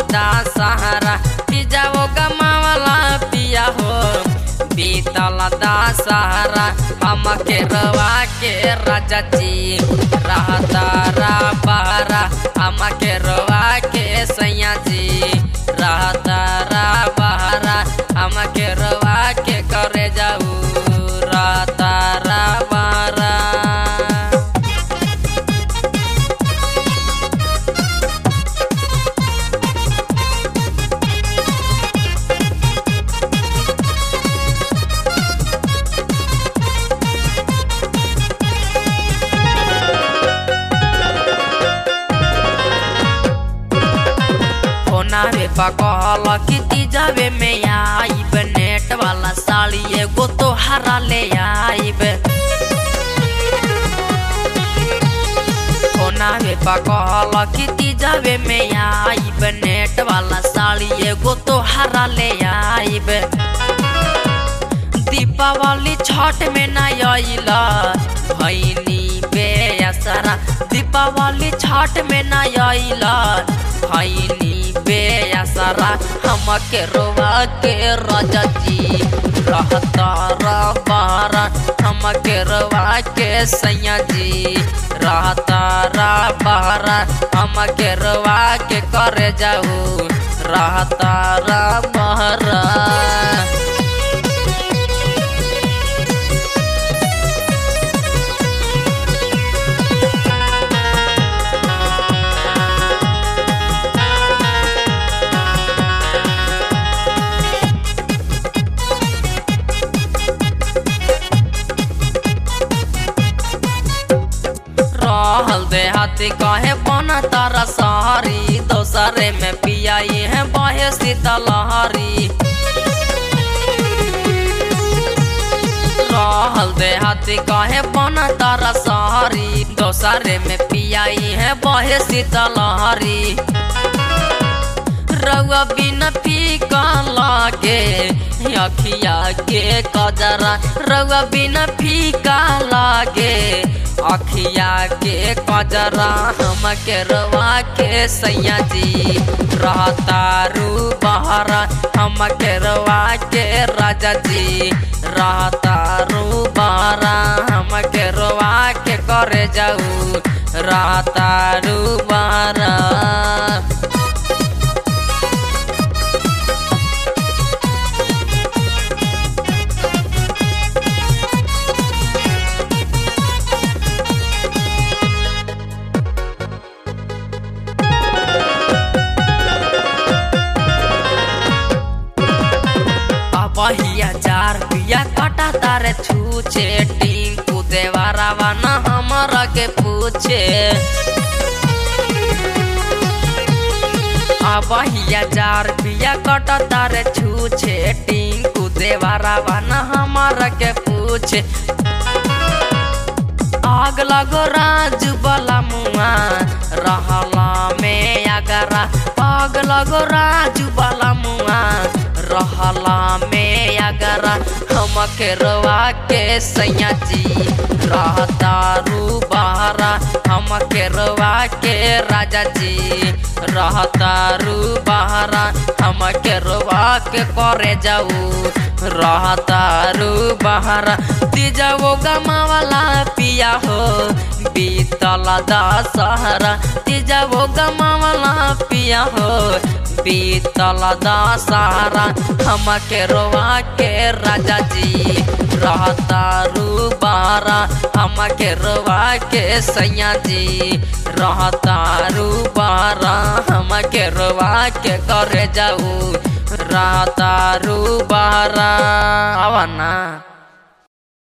दा सहारा पिजा वो गमावला पिया हो बीतल दा सहारा हम के रवा के राजा जी रहता रा बहरा हम के रवा के सैया जी रहता रा बहरा हम के रवा के करे जाऊ रहता रा बहरा होनावे पकल किती जावे में आईब नेट वाला साड़ी एगो तो हरा ले आईब होनावे पकल किती जावे में आईब नेट वाला साड़ी एगो तो हरा ले आईब दीपावली छठ में ना आइला भैनी बेअसरा दीपावली छठ में ना आइला भैनी बेअसरा हम के रोवा के राजा जी रहता रबारा हम के रोवा के सैया जी रहता रबारा हम के रोवा के करे जाऊ रहता रबारा रहल देहाती कहे बना तारा सहारी दोसरे में पियाई है बहे शीतलहरी रहल देहाती कहे बना तारा सहारी दोसरे में पियाई है बहे शीतलहरी रउआ बिन फीका लागे अखिया के कजरा रउआ बिन फीका लागे अखिया के कजरा हम के रवा के सैया जी रहता रू बहरा हम के रवा के राजा जी रहता रू बहरा हम के रवा के करे जाऊ रहता रू बहरा बहिया चार पिया कटा तारे छूचे टिंकू देवारावा न हमरा के पूछे बहिया चार पिया कटा तारे छूचे टिंकू देवारावा न हमरा के पूछे आग लगो राज बला मुआ रहला में अगरा आग लगो राज बला मुआ रहला में अगरा हम के रवा के सैया जी रहता रू बहरा हम के रवा के राजा जी रहता रू बहरा हम के रवा के करे जाऊ रहता रू बहरा तीजा वो गमावाला पिया हो बीतल दशहरा तीजा वो गमावाला पिया हो बीतल दशहरा हम के रोवा के राजा जी रहता रू बारा हम के रोवा के सैया जी रहता रू बारा हम के रोवा के करे जाऊ रहता रू बारा आवा ना